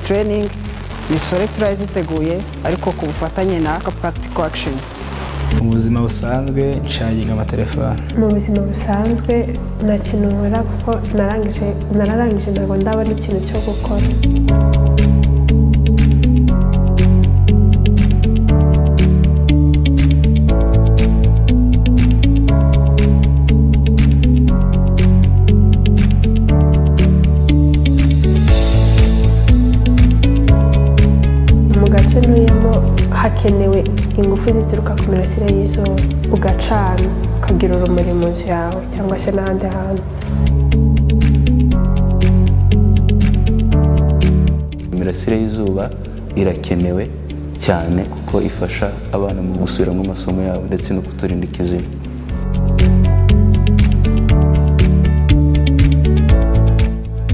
training ni sore turaziteguye ariko ku bufatanye na practical action mu buzima busanzwe nshaginga amatelefone mu buzima busanzwe nta kintu nkora kuko narangije nararangije ntabwo ndabona ikintu cyo gukora mu gace ntuyemo hakenewe ingufu zituruka ku mirasire y'izuba ugacana ukagira urumuri mu nzu yawe cyangwa se n'ahandi hantu imirasire y'izuba irakenewe cyane kuko ifasha abana mu gusubiramo amasomo yabo ndetse no kuturinda ikizima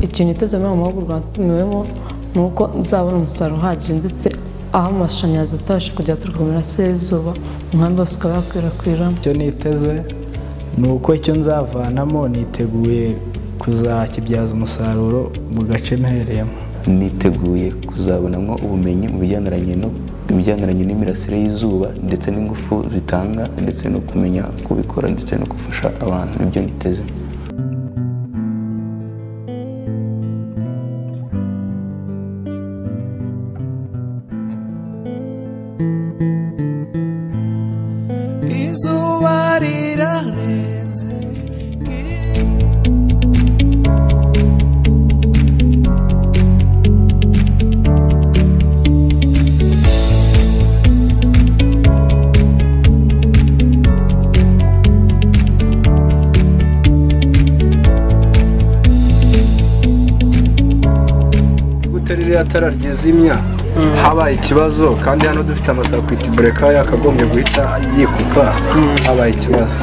ikintu niteze muri aya mahugurwa natumiwemo ni uko nzabona umusaruro uhagije ndetse aho amashanyarazi atabasha kujya aturuka mu mirasire y'izuba umwami wose ukaba yakwirakwiram icyo niteze ni uko icyo nzavanamo niteguye kuzakibyaza umusaruro mu gace mpereyemo niteguye kuzabonamo ubumenyi mu bigendanye no mu bigendanye n'imirasire y'izuba ndetse n'ingufu zitanga ndetse no kumenya kubikora ndetse no gufasha abantu ibyo niteze izuba rirarenze ngiri gute ririya tara ryizimya habaye ikibazo kandi hano dufite amasaka ku itibureka yakagombye guhita yikupa habaye ikibazo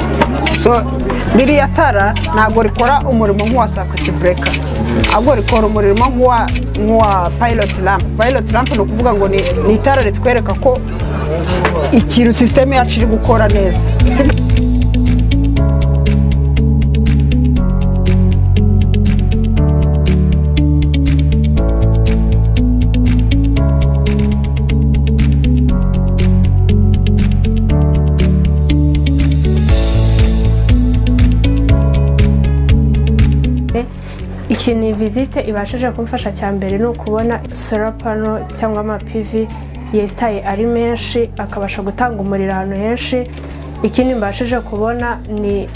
so ririya tara ntabwo rikora umurimo nk'uwa sakuti bureka ahubwo rikora umurimo nk'uwa nk'uwa payiloti ramp payiloti ramp ni ukuvuga ngo ni ni itara ritwereka ko ikintu sisiteme yacu iri gukora neza Si- ikintu iyi visite ibashije kumfasha cya mbere ni ukubona solar pano cyangwa amapivi yesitaye ari menshi akabasha gutanga umuriro ahantu henshi ikindi mbashije kubona ni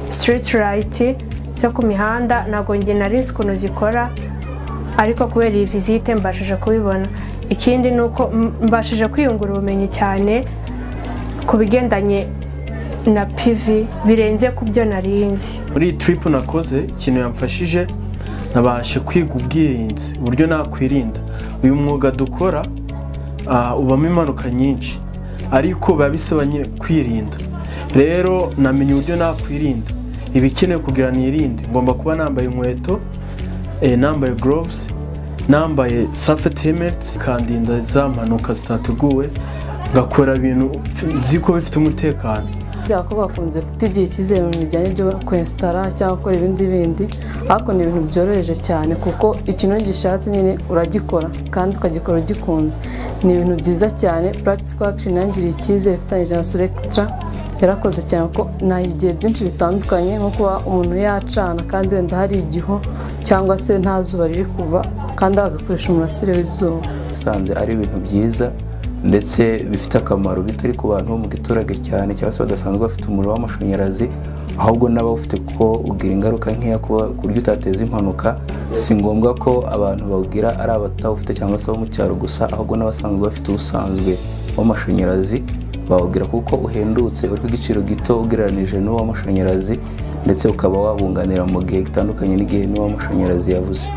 sitiriti rayiti zo ku mihanda ntabwo njye nari nzi ukuntu zikora ariko kubera iyi visite mbashije kubibona ikindi ni uko m- mbashije kwiyungura ubumenyi cyane ku bigendanye na pivi birenze ku byo nari nzi muri iyi tiripu nakoze ikintu yamfashije nabashe kwiga ubwirinzi uburyo nakwirinda uyu mwuga dukora ah, ubamo impanuka nyinshi ariko biba bisaba nyine kwirinda rero namenye uburyo nakwirinda ibikenewe kugira nirinde ngomba kuba nambaye inkweto eh, nambaye gloves nambaye safety helmet kandinda za mpanuka zitateguwe ngakora ibintu nzi ko bifite umutekano abakobwa bakunze kutigirira icyizere mu bintu bijyanye byo kwesitara cyangwa gukora ibindi bindi ariko ni ibintu byoroheje cyane kuko ikintu gishatse nyine uragikora kandi ukagikora ugikunze ni ibintu byiza cyane purakitiko akisheni yangiriye icyizere ifatanyije na surekitara yarakoze cyane kuko nahigiye byinshi bitandukanye nko kuba umuntu yacana kandi wenda hari igihu cyangwa se nta zuba riri kuva kandi agakoresha umurasire w'izuba usanze ari ibintu byiza ndetse bifite akamaro bitari ku bantu bo mu giturage cyane cyangwa se badasanzwe bafite umuriro w'amashanyarazi ahubwo n'abawufite kuko ugira ingaruka nkeya kuba ku buryo utateza impanuka si ngombwa ko abantu bawugira ari abatawufite cyangwa se abo mu cyaro gusa ahubwo n'abasanzwe bafite ubusanzwe w'amashanyarazi bawugira kuko uhendutse uri ku giciro gito ugereranije n'uw'amashanyarazi ndetse ukaba wabunganira mu gihe gitandukanye n'igihe n'uw'amashanyarazi yabuze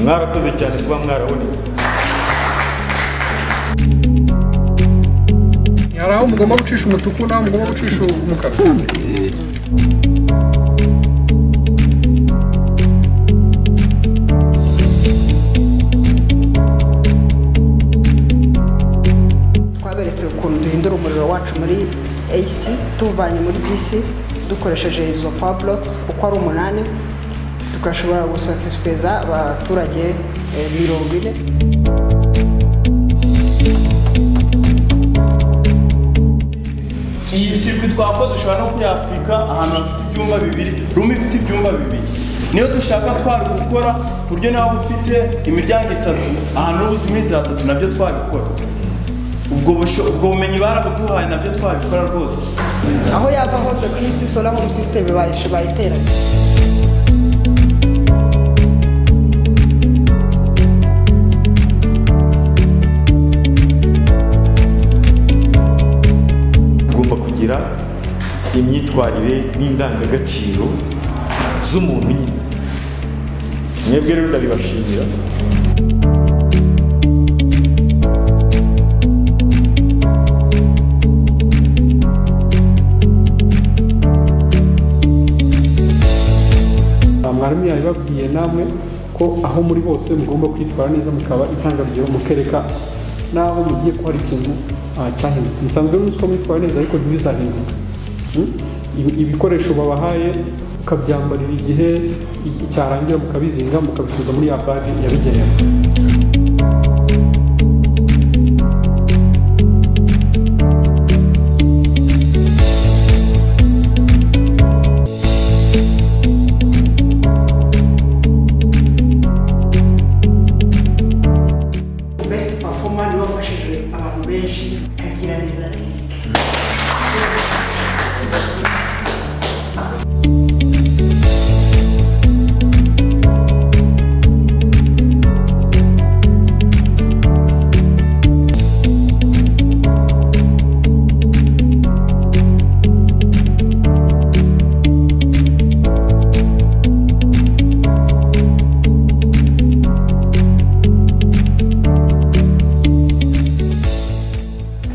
mwarakoze cyane kuba mwarabonetse hari aho mugomba gucisha umutuku n'aho mugomba gucisha umukara twaberetse ukuntu duhindura umuriro wacu muri AC tuwuvanye muri DC dukoresheje izo power blocks uko ari umunani tugashobora gusatisfeza abaturage eh, mirongo ine iyi sirwi twakoze ushobora no kuyapurika ahantu hafite ibyumba bibiri rumu ifite ibyumba bibiri niyo dushaka twari gukora ku buryo nawe ufite imiryango itatu ahantu ubuze iminsi atatu nabyo twabikora ubwo busho- ubwo bumenyi barabuduhaye nabyo twabikora rwose aho yava hose ku isi solar home system bayish- bayiteranya ugomba kugira imyitwarire n'indangagaciro z'umuntu nyine mwebwe rero ndabibashimira mwarimu yabibabwiye namwe ko aho muri bose mugomba kwitwara neza mukaba intangarugero mukereka n'aho mugiye ko hari ikintu ah, cyahindutse musanzwe muzi ko mwitwara neza ariko ntibizahinduke Mm? Ibi- ibikoresho babahaye mukabyambarira igihe i- cyarangira mukabizinga mukabisubiza muri ya bage yabigenewe best performer niwe wafashije abantu benshi kagira neza eric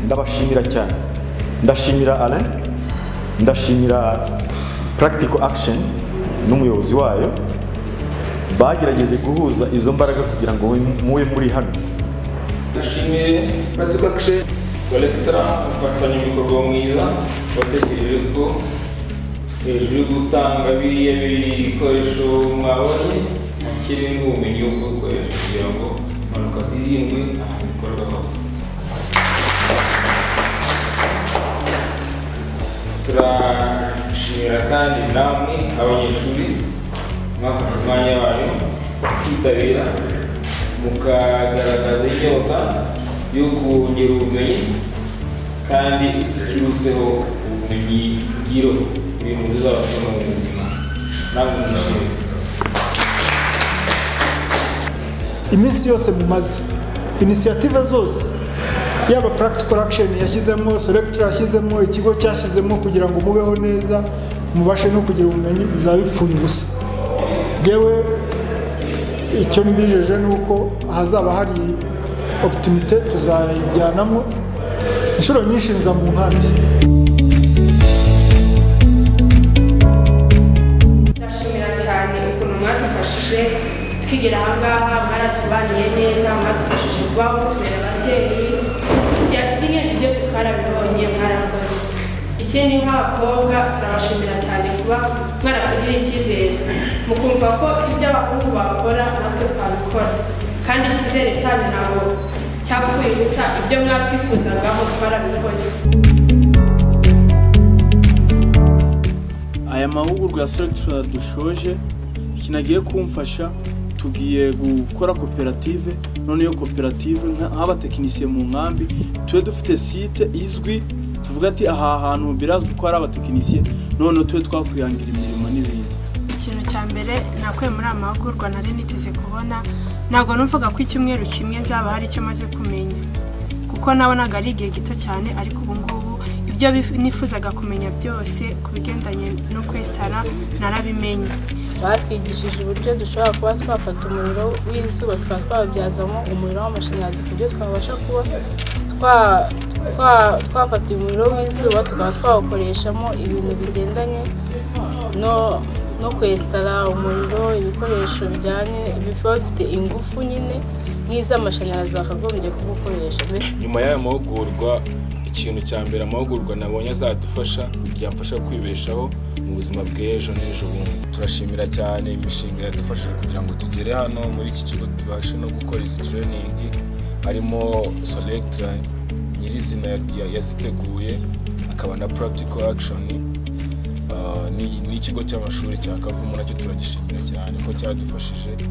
ndabashimira cyane ndashimira alain ndashimira practical action n'umuyobozi wayo bagerageje guhuza izo mbaraga kugira ngo mube- mube muri hano dushimiye Practical Action Selectra umufatanyabikorwa mwiza wategereje ko hejuru yo gutanga biriya bikoresho mwabonye kirimo ubumenyi bwo gukoresha kugira ngo impanuka zirindwe ahantu bikorwa hose turashimira kandi namwe abanyeshuri mwafashe umwanya wanyu kwitabira mukagaragaza inyota yo kongera ubumenyi kandi ikiruseho ubumenyi ngiro ibintu bizabafasha mu buzima namwe muzabona iminsi yose mumaze inisiyative zose yaba practical action yashyizemo selector yashyizemo ikigo cyashyizemo kugira ngo mubeho neza mubashe no kugira ubumenyi bizaba bipfuye ubusa yewe icyo mbijeje ni uko ahazaba hari oputunite tuzayijyanamo inshuro nyinshi nza mu nkambi ndashimira cyane ukuntu mwadufashije twigira aha ngaha mwaratubaniye neza mwadufashije kubaho tubera ababyeyi Ibya- iby'ingenzi byose twarabibonye mwarakoze ikindi nk'abakobwa turabashimira cyane kuba mwaratugiriye icyizere mukumva ko ibyo abahungu bakora natwe twabikora kandi icyizere cyanyu ntabwo cyapfuye ubusa ibyo mwatwifuzagaho twarabikoze aya mahugurwa ya selectra dushoje ikintu agiye kumfasha tugiye gukora koperative none iyo koperative nka- nk'abatekinisiye mu nkambi tube dufite site izwi tuvuga ati aha hantu birazwi ko hari abatekinisiye none tube twakwihangira imirimo n'ibindi ikintu cya mbere nakuye muri aya mahugurwa nari niteze kubona ntabwo numvaga ko icyumweru kimwe nzaba hari icyo maze kumenya kuko nabonaga ari igihe gito cyane ariko ubu ngubu ibyo bif- nifuzaga kumenya byose ku bigendanye no kwesitara narabimenye batwigishije uburyo dushobora kuba twafata umuriro w'izuba tukaba twabibyazamo umuriro w'amashanyarazi ku buryo twabasha kuba twa- twa- twafata umuriro w'izuba tukaba twawukoreshamo ibintu bigendanye no no kwesitara umuriro ibikoresho bijyanye biba bifite ingufu nyine nk'iz'amashanyarazi bakagombye kubukoresha mbese nyuma y'aya mahugurwa ikintu cya mbere amahugurwa nabonye azadufasha byamfasha kwibeshaho mu buzima bw'ejo n'ejo bundi turashimira cyane imishinga yadufashije kugira ngo tugere hano muri iki kigo tubashe no gukora izi tureyiningi harimo soregitira nyirizina ya- yaziteguye akaba na puratiko akishoni n'ikigo cy'amashuri cya kavumu nacyo turagishimira cyane ko cyadufashije